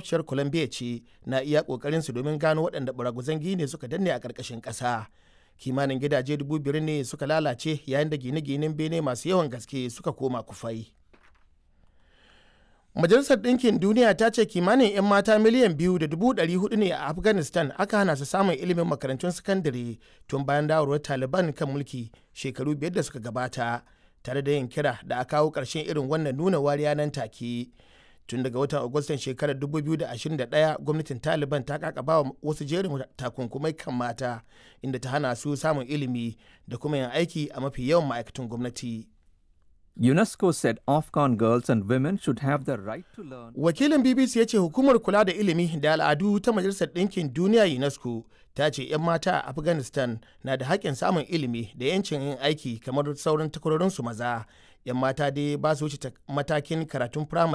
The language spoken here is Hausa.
makwabciyar colombia ce na iya kokarin su domin gano waɗanda baraguzan gine suka danne a ƙarƙashin ƙasa kimanin gidaje dubu biyar ne suka lalace yayin da gine-ginen bene masu yawan gaske suka koma kufai majalisar ɗinkin duniya ta ce kimanin 'yan mata miliyan biyu da dubu ɗari hudu ne a afghanistan aka hana su samun ilimin makarantun sakandare tun bayan dawarwar taliban kan mulki shekaru biyar da suka gabata tare da yin kira da a kawo ƙarshen irin wannan nuna wariya nan take tun daga watan agustan shekarar 2021 gwamnatin taliban ta kakaba wa wasu jerin takunkumai kan mata inda ta hana su samun ilimi da kuma yin aiki a mafi yawan ma'aikatan gwamnati UNESCO said Afghan girls and women should have the right to learn. Wakilin BBC ya ce hukumar kula da ilimi da al'adu ta Majalisar Ɗinkin Duniya UNESCO ta ce 'yan mata a Afghanistan na da haƙƙin samun ilimi da 'yancin yin aiki kamar sauran takwarorinsu maza. 'Yan mata dai ba su wuce matakin karatun firamare